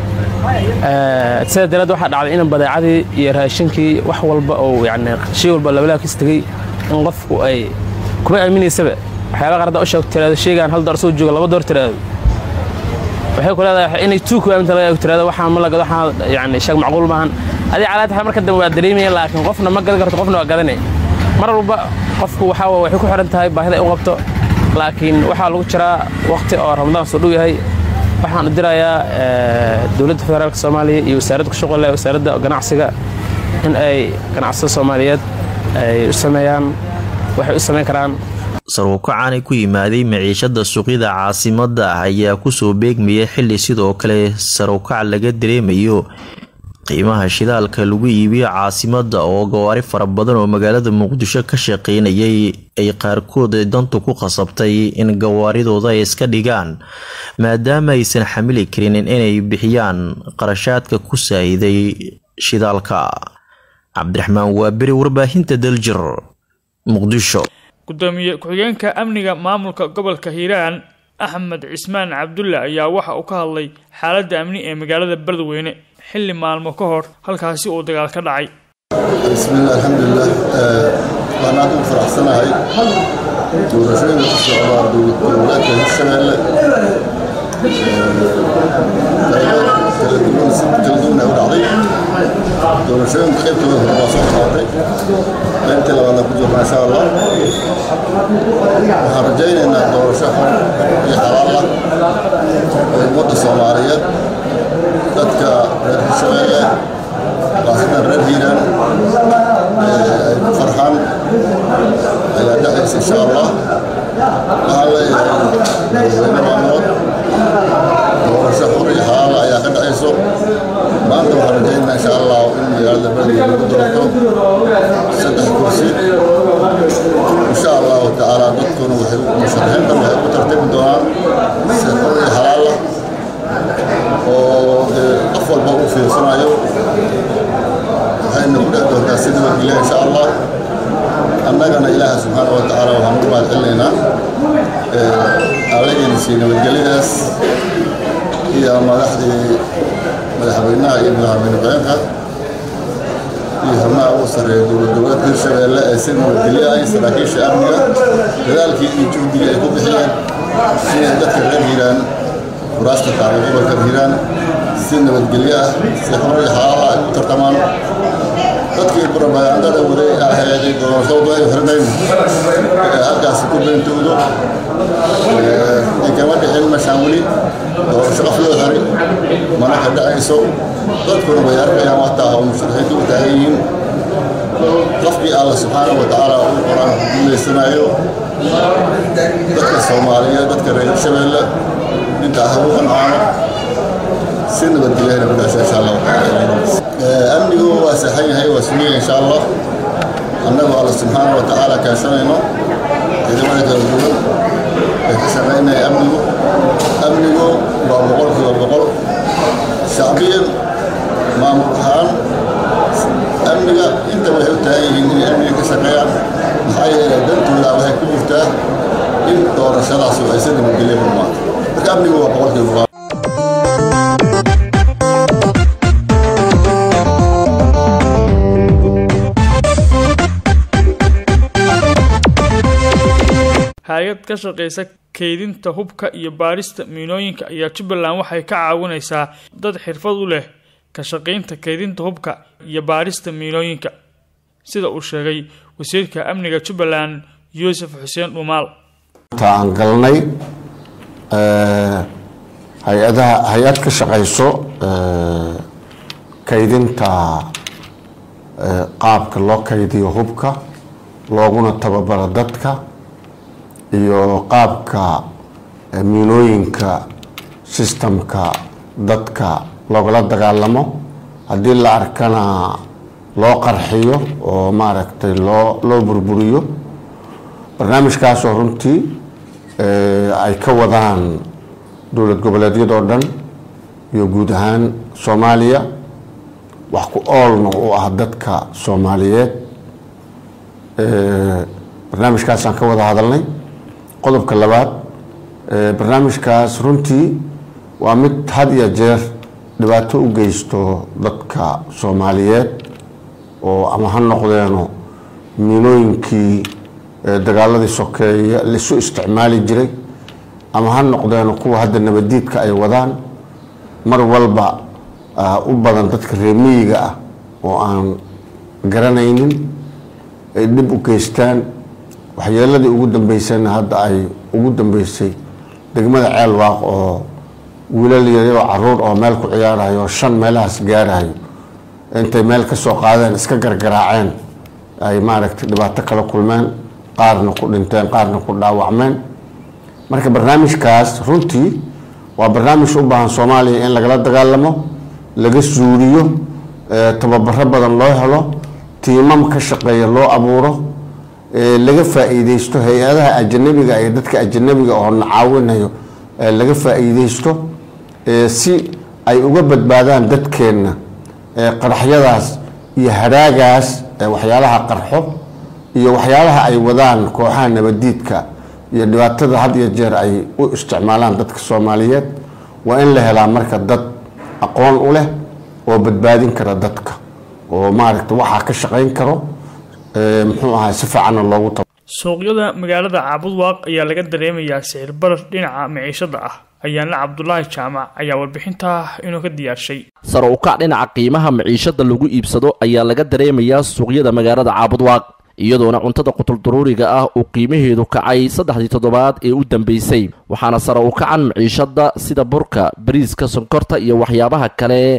sida daraad waxaa dhacday in badeecadii iyo raashinkii wax walba oo yani shay walba labalaabkiis tegey in qofku ay kuma aamineysaba waxyaaba qaar hadda u sheegto tiraado shaygaan hal door soo jooga laba door tiraado waxay ku leedahay inay tuu ku aaminta laga tiraado waxaan ma lagado waxaan yani sheeg macquul maahan adii calaad tahay marka dambe waa dareemaya laakiin qofna ma gadan karto qofna waa gadanay mar walba qofku waxaa waxay ku xiran tahay baahida ay u qabto laakiin waxaa lagu jiraa waqti oo ramadaan soo dhow yahay waxaan u dirayaa dowladda federaalka soomaaliya iyo wasaaradda ku shaqo leh wasaaradda ganacsiga in ay ganacsada soomaaliyeed ay u sameeyaan waxay u samayn karaan sarwakacaanay ku yimaaday maciishada suuqyada caasimada ayaa kusoo beegmaya xili sidoo kale sarwkac laga dareemayo qiimaha shidaalka lagu iibiyo caasimada oo gawaari fara badan oo magaalada muqdisho ka shaqeynayay ay qaarkood dantu ku qasabtay in gawaaridooda ay iska dhigaan maadaama aysan xamili karin inay bixiyaan qarashaadka ku saahiday shidaalka cabdiraxmaan waaberi warbaahinta daljir muqdisho gudoomiye ku-xigeenka amniga maamulka gobolka hiiraan axmed cismaan cabdulle ayaa waxa uu ka hadlay xaaladda amni ee magaalada beledweyne xilli maalmo ka hor halkaasi uu dagaal ka dhacay bismiillah alxamdulilah waan aad ugu faraxsanahay doorashooyinka ku socdaa dowladka hirshabeelle kala duwan si kala duwan ay u dhacday doorashooyinka qaybtooda hore waa soo qaatay qaybtii labaadna ku jirna insha allah waxaan rajaynaynaa doorasho xor iyo xalaal ah oo ummadda soomaaliyeed dadka reer hirshabeelle hiiraan ay ku farxaan ayaa dhexaysa insha allah waxaan leeyahay madaxweyne maamood doorasho xur iyo xalaal ayaa ka dhexayso maanta waxaan rajaynaa insha allah in magaalada beledweyne lagu doorto saddex kursi insha allahu tacaala dadkuna waxay musharaxiinta waxay ku tartami doonaan si xur iyo xalaal ah oo qof walba u fiirsanayo waxayna ku dhex doontaa si nabadgelya insha allah annagana ilaaha subxaana wa tacaala waxaan ugu mahad celinaynaa allagayna sii nabadgelyadaas iyo madaxdii madaxweynaha iyo madaxweyne ku-xigeenka iyo xubnaha ugu sarreeya dowlad goboleedka hirshabeelle ee si nabadgelyo ah saraakiisha amniga dadaalkii iyo juhdiga ay ku bixiyeen siday dadka reer hiiraan kuraasta taala gobolka hiiraan si nabadgelyo ah si xor iyo xalaala ay u tartamaan dadkii propagandada waday aheeday doorashadu ay xirnayn halkaasi ku beentoodo kama dhixin meeshaan weli doorasho qof loo xiray mana ka dhacayso dadkuna way arkayaan wataa oo musharaxiintu u taagan yihiin qofkii alla subxaana wa tacaala uu qor-aan ku guulaysanayo dadka soomaaliyeed dadka reer shabeelle intaa ha u qancaano si nabadgelyahana ku dhasha insha allah amnigu waa saxan yahay waa sugaya insha allah annagoo alla subxaana wa tacaala kaashanayno ciidamada kala duwan ee ka shaqaynaya amnigu amnigu waa boqolkiiba boqol shacbiyan maamul ahaan amniga inta waxay u taagan yihiin inay amniga ka shaqeeyaan maxaa yeelay dantooda waxay ku jirtaa in doorashadaasi ay si nabadgelya ku dhumaato marka amnigu waa boqolkiiba boqol hay-ad ka shaqaysa kaydinta hubka iyo baarista miinooyinka ayaa jubbaland waxay ka caawinaysaa dad xirfad u leh ka shaqaynta kaydinta hubka iyo baarista miinooyinka sida uu sheegay wasiirka amniga jubbaland yuusuf xuseen dhumaal aan galnay hay-adaha hay-ad ka shaqayso kaydinta qaabka loo kaydiyo hubka looguna tababaro dadka iyo qaabka miinooyinka sistamka dadka loogala dagaalamo haddii la arkana loo qarxiyo oo maaragtay loo loo burburiyo barnaamijkaasoo runtii ay ka wadaan dowlad goboleedyadoo dhan iyo guud ahaan soomaaliya wax ku oolna u ah dadka soomaaliyeed barnaamijkaasaan ka wada hadalnay qodobka labaad barnaamijkaas runtii waa mid had iyo jeer dhibaato u geysto dadka soomaaliyeed oo ama ha noqdeeno miinooyinkii dagaaladii sokeeye laisu isticmaali jiray ama ha noqdeeno kuwa hadda nabadiidka ay wadaan mar walba u badan dadka reemiyiga ah oo aan garanaynin ay dhib u geystaan waxyeeladii ugu dambeysayna hadda ay ugu dambeysay degmada ceelwaaq oo wiilal yaryaroo caruur oo meel ku ciyaarayo oo shan meelahaas gaarayo intay meel ka soo qaadeen iska gargaraaceen ay maaragtay dhibaato kala kulmeen qaarna ku dhinteen qaarna ku dhaawacmeen marka barnaamijkaas runtii waa barnaamij u baahan soomaaliya in lagala dagaalamo laga suuriyo tababaro badan loo helo tiimam ka shaqeeya loo abuuro laga faa-iideysto hay-adaha ajanabiga iyo dadka ajanabiga oo na caawinayo laga faa-iideysto si ay uga badbaadaan dadkeenna qaraxyadaas iyo haraagaas waxyaalaha qarxo iyo waxyaalaha ay wadaan kooxaha nabadiidka iyo dhibaatada had iyo jeer ay u isticmaalaan dadka soomaaliyeed waa in la helaa marka dad aqoon u leh oo badbaadin kara dadka oo maaragta waxaa ka shaqayn karo muxuu ahaa si fiicanna loogu ta suuqyada magaalada caabudwaaq ayaa laga dareemayaa sicir barar dhinaca maciishada ah ayaana cabdulaahi jaamac ayaa warbixintaa inuu ka diyaarshay sare u kac dhinaca qiimaha maciishada lagu iibsado ayaa laga dareemayaa suuqyada magaalada caabudwaaq iyadoona cuntada qutuldaruuriga ah uu qiimaheedu kacay saddexdii toddobaad ee u dambeysay waxaana sare u kacan maciishada sida burka bariiska sonkorta iyo waxyaabaha kale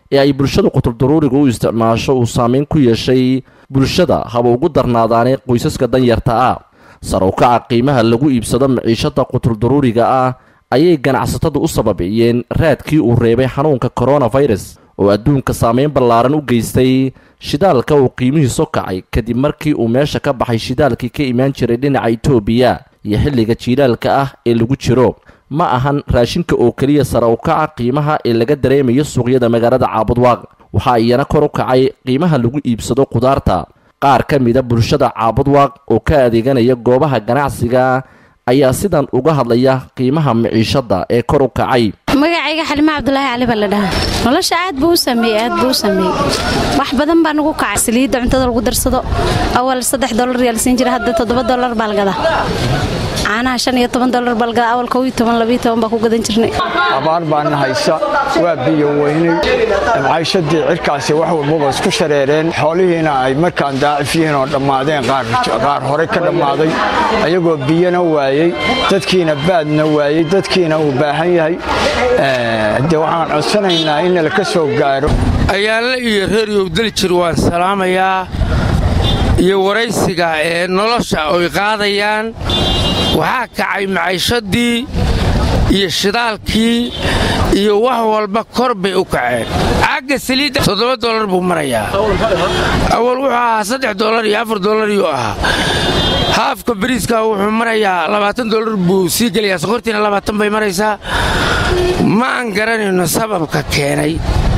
ee ay bulshada qutuldaruuriga u isticmaasho uu saameyn ku yeeshay bulshada haba ugu darnaadaane qoysaska danyarta ah sar u kaca qiimaha lagu iibsado maciishada qutuldaruuriga ah ayay ganacsatada u sababeeyeen raadkii uu reebay xanuunka koronafirus oo adduunka saameyn ballaaran u geystay shidaalka uu qiimihiisu kacay kadib markii uu meesha ka baxay shidaalkii ka imaan jiray dhinaca itoobiya iyo xilliga jiilaalka ah ee lagu jiro ma ahan raashinka oo keliya sare u kaca qiimaha ee laga dareemayo suuqyada magaalada caabudwaaq waxaa iyana kor u kacay qiimaha lagu iibsado khudaarta qaar ka mida bulshada caabudwaaq oo ka adeeganaya goobaha ganacsiga ayaa sidan uga hadlaya qiimaha maciishada ee kor u kacay magacayga xalima cabdulaahi cali baa la dhahaa nolosha aad buu u sameeyey aad buu u sameeyey wax badan baa nagu kacay saliidda cuntada lagu darsado awal saddex dolar yaa la siin jira hadda toddoba dolar baa la gadaa caanaha shan iyo toban dolar baa la gadaa awal kow iyo toban labiyo toban baa ku gadan jirnay abaar baana haysa waa biyo weynay maciishadii cirkaasi wax walbaba isku shareereen xoolihiina ay markaan daacif yihiin oo dhammaadeen qaar hore ka dhammaaday ayagoo biyona waayey dadkiina baadna waayey dadkiina uu baahan yahay de waxaan codsanaynaa in laka soo gaaro ayaanle iyo reeryow daljir waan salaamayaa iyo waraysiga ee nolosha oy qaadayaan waxaa kacay maciishadii iyo shidaalkii iyo wax walba kor bay u kaceen caagga saliidda toddoba dolar buu marayaa awal wuxuu ahaa saddex dolar iyo afar dolariyuu ahaa haafka bariiska wuxuu marayaa labaatan dolar buu sii gelayaa sokortiina labaatan bay maraysaa ma aan garanayno sababka keenay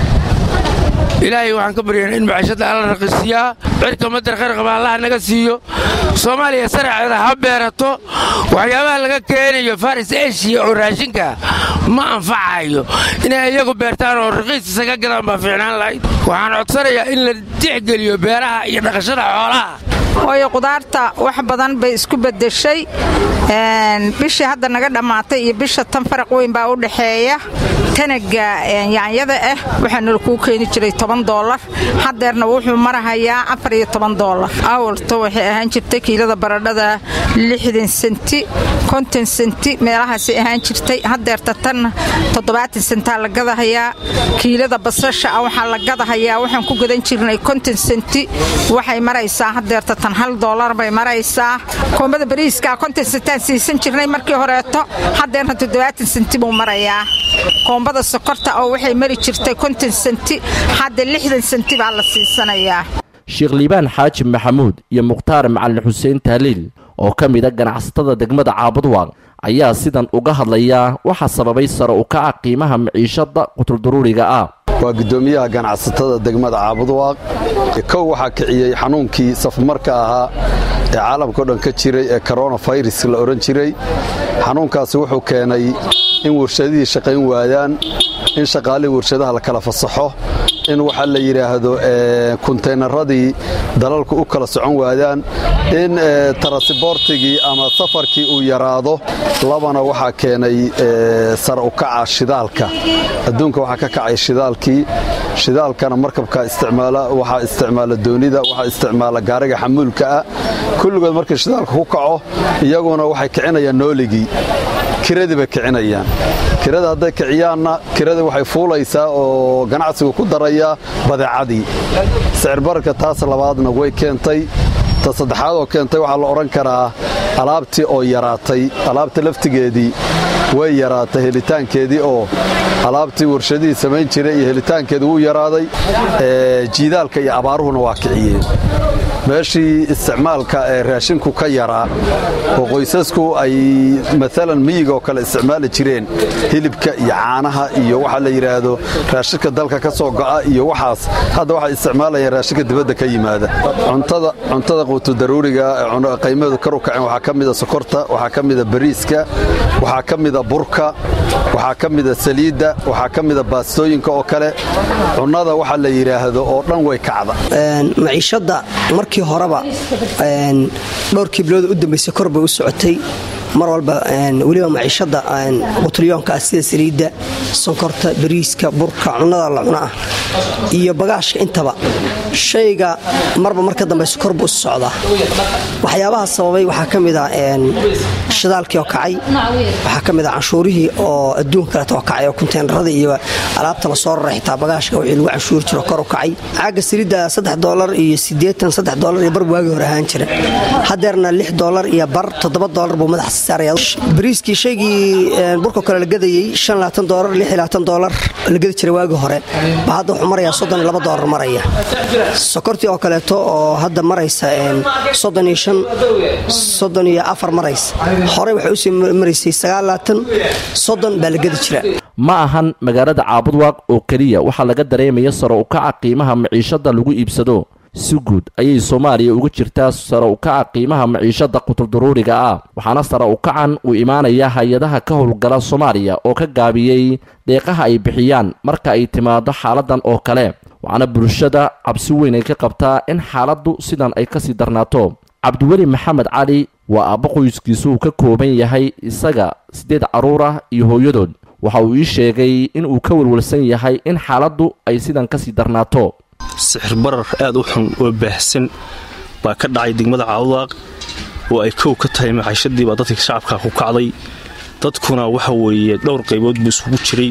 ilaahay waxaan ka baryaynaa in maciishadda alla raqiisiyaa cirka madar kharqaba allaha naga siiyo soomaaliya saraceeda ha beerato waxyaabaha laga keenayo faris eshiya oo raashinka ma anfacayo inay iyagu beertaan oo raqiis isaga gadaan baa fiicnaan lahayd waxaan codsanayaa in la tixgeliyo beeraha iyo dhaqashada xoolaha waayo qudaarta wax badan bay isku beddeshay bishii hadda naga dhammaatay iyo bisha tan faraq weyn baa u dhexeeya tanaga yaanyada ah waxaana kuu keeni jiray toban doolar haddeerna wuxuu marahayaa afar iyo toban doolar awalto waxay ahaan jirtay kiilada baradhada lixdan senti konton senti meelahaasay ahaan jirtay haddeerta tan toddobaatan sentaa la gadahayaa kiilada basasha ah waxaa la gadahayaa waxaan ku gadan jirnay konton senti waxay maraysaa haddeerta tan hal doolar bay maraysaa koombada bariiska konton sentaan siisan jirnay markii horeeto haddeerna toddobaatan senti buu marayaa koombada sokorta oo waxay mari jirtay konton senti hadda lixdan senti baa la siisanayaa sheekh liibaan xaaji maxamuud iyo mukhtaar macalin xuseen taaliil oo ka mida ganacsatada degmada caabudwaaq ayaa sidan uga hadlaya waxaa sababay sare u kaca qiimaha maciishada qutuldaruuriga ah waa guddoomiyaha ganacsatada degmada caabudwaaq kow waxaa kiciyey xanuunkii safmarka ahaa ee caalamkao dhan ka jiray ee koronafirus la odhan jiray xanuunkaasi wuxuu keenay in warshadihii shaqayn waayaan in shaqaalihii warshadaha la kala fasaxo in waxaa la yidhaahdo kunteynaradii dalalku u kala socon waayaan in tarasiboortigii ama safarkii uu yaraado labana waxaa keenay sare u kaca shidaalka adduunka waxaa ka kacay shidaalkii shidaalkana markabka isticmaala waxaa isticmaala doonida waxaa isticmaala gaariga xamuulka ah kulligood markii shidaalka ku kaco iyaguna waxay kicinayaan nooligii kiradii bay kicinayaan kirada hadday kiciyaanna kiradii waxay fuulaysaa oo ganacsigu ku darayaa badeecadii sicirbararka taas labaadna way keentay ta saddexaad oo keentay waxaa la odhan karaa alaabtii oo yaraatay alaabta laftigeedii way yaraatay helitaankeedii oo alaabtii warshadihii samayn jiray iyo helitaankeedii wuu yaraaday jiidaalka iyo abaaruhuna waa kiciyeen meeshii isticmaalka ee raashinku ka yaraa oo qoysasku ay maalan miyiga oo kale isticmaali jireen hilibka iyo caanaha iyo waxa la yidhaahdo raashinka dalka ka soo go'a iyo waxaas hadda waxay isticmaalayaan raashinka dibadda ka yimaada cuntada quutu daruuriga qiimaheedu kar u kaceen waxaa ka mida sokorta waxaa ka mida bariiska waxaa ka mida burka waxaa ka mida saliidda waxaa ka mida baastooyinka oo kale cunnada waxa la yidhaahdo oo dhan way kacda maciishadda markii horeba dhowrkii bilooda u dambaysay kor bay u socotay mar walba weliba maciishadda qutlyoonka ah sida saliidda sonkorta bariiska burka cunnada la cuno ah iyo bagaashka intaba shayga marba marka dambayse kor buu isu socdaa waxyaabaha sababay waxaa ka mid a shidaalkii oo kacay waxaa ka mid a canshuurihii oo adduun kaleeta oo kacay oo kunteenarada iyo alaabta lasoo raray xitaa bagaashka wixii lagu canshuuri jiro kor u kacay caaga saliidda saddex doolar iyo siddeetan saddex doolar iyo bar waagii hore ahaan jira haddeerna lix doolar iyo bar toddoba doolar buu madaxa saaraya bariiskii shaygii burka kale la gadayey shan labaatan doolar lix iyo labaatan doolar la gadi jiray waagii hore baa hadda wuxuu marayaa soddon iyo laba doolar maraya sokortii oo kaleeto oo hadda maraysa soddon iyo shan soddon iyo afar maraysa horey waxay usii maraysay sagaal labaatan soddon baa la gadi jira ma ahan magaalada caabudwaaq oo keliya waxaa laga dareemaya saro ukaca qiimaha maciishada lagu iibsado si guud ayay soomaaliya uga jirtaa sare ukaca qiimaha maciishada qutulduruuriga ah waxaana sare ukacan uu imaanaya hay-adaha ka howlgala soomaaliya oo ka gaabiyey deeqaha ay bixiyaan marka ay timaado xaaladan oo kale waxaana bulshada cabsi weyn ay ka qabtaa in xaaladdu sidan ay kasii darnaato cabdiweli maxamed cali waa aabbo qoyskiisu uu ka kooban yahay isaga siddeed carruur ah iyo hooyadood waxa uu ii sheegay in uu ka walwalsan yahay in xaaladdu ay sidan kasii darnaato sixir barar aad u xun oo baahsan baa ka dhacay degmada caawdaaq oo ay kow ka tahay macaashadii baa dadka shacabka ku kacday dadkuna waxa weeye dhowr qaybood buu isugu jiray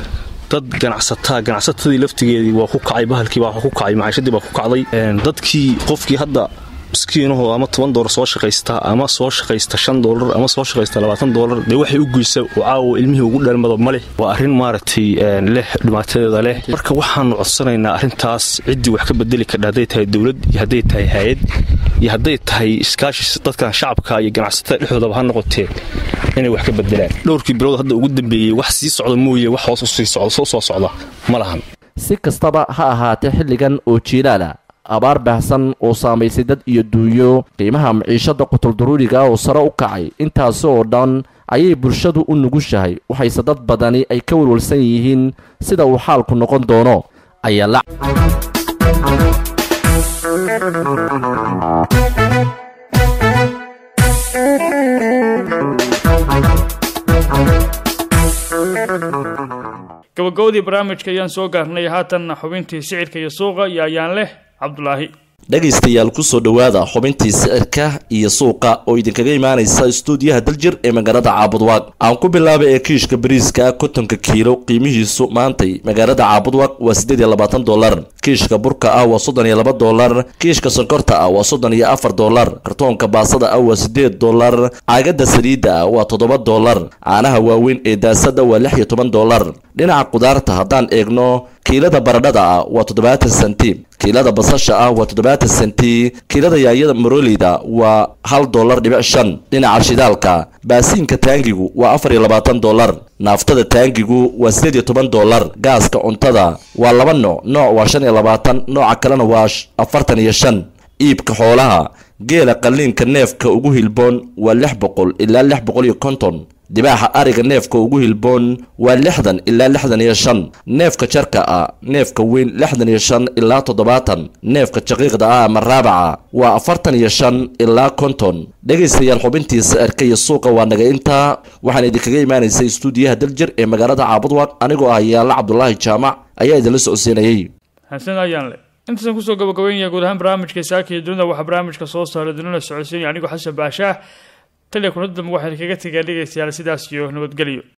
dad ganacsataa ganacsatadii laftigeedii waa ku kacay bahalkii baa ku kacay macaashadii baa ku kacday dadkii qofkii hadda miskiinuhu ama toban doolar soo shaqaysta ama soo shaqaysta shan doolar ama soo shaqaysta labaatan doolar dee waxay u geysa oo caawa ilmihii ugu dheelmado ma leh waa arrin maaragtay leh dhibaatadeeda leh marka waxaanu codsanaynaa arrintaas ciddii wax ka bedeli kardha hadday tahay dowlad iyo hadday tahay hay-ad iyo hadday tahay iskaashi dadkan shacabka iyo ganacsatada dhexdoodaba ha noqotee inay wax ka bedelaan dhowrkii bilood hadda ugu dambeeyey wax sii socda mooye wax hoos usii socda soo soo socda ma lahan si kastaba ha ahaatee xilligan oo jiilaala abaar baahsan oo saamaysay dad iyo duunyo qiimaha maciishada qutulduruuriga oo sare u kacay intaasi oo dhan ayay bulshadu u nugushahay waxayse dad badani ay ka walwalsan yihiin sida uu xaalku noqon doono ayaa la gabagabadii barnaamijka ayaan soo gaarnay haatanna xubintii sicirka iyo suuqa iyo ayaan leh cabdulaahi dhegaystayaal kusoo dhowaada xubintii sicirka iyo suuqa oo idinkaga imaanaysa istuudiyaha daljir ee magaalada caabudwaaq aan ku bilaabay ee kiishka bariiska kontonka kiilo qiimihiisu maantay magaalada caabudwaaq waa siddeed iyo labaatan dolar kiishka burka ah waa soddon iyo laba dolar kiishka sonkorta ah waa soddon iyo afar dolar kartoonka baasada ah waa siddeed dolar caagada saliidda ah waa toddoba dolar caanaha waaweyn ee daasada waa lix iyo toban dolar dhinaca qudaarta haddaan eegno kiilada baradhada ah waa toddobaatan senti kiilada basasha ah waa toddobaatan senti kiilada yaayada maroleyda waa hal dolar dhibic shan dhinaca shidaalka baasiinka taangigu waa afar iyo labaatan dolar naaftada taangigu waa siddeed iyo toban dolar gaaska cuntada waa laba nooc nooc waa shan iyo labaatan nooca kalena waa afartan iyo shan iibka xoolaha geela qalliinka neefka ugu hilboon waa lix boqol ilaa lix boqol iyo konton dibaaxa ariga neefka ugu hilboon waa lixdan ilaa lixdan iyo shan neefka jarka ah neefka weyn lixdan iyo shan ilaa toddobaatan neefka jaqiiqda ah ama raabaca waa afartan iyo shan ilaa konton dhegaystayaal xubintii sicirka iyo suuqa waa naga intaa waxaan idinkaga imaanaysay istuudiyaha daljir ee magaalada caabudwaq anigoo ah yaalla cabdulaahi jaamac ayaa idinla socodsiinayay xasan ayaan leh intaasaan kusoo gabagabeynaya guud ahaan barnaamijka saaka iyo dunida waxaa barnaamijka soo saaray dunida socodsiinaya anigoo xasan baashaah taliya kuna dambe waxaan kaga tegaa dhegaystayaal sidaas iyo nabadgelyo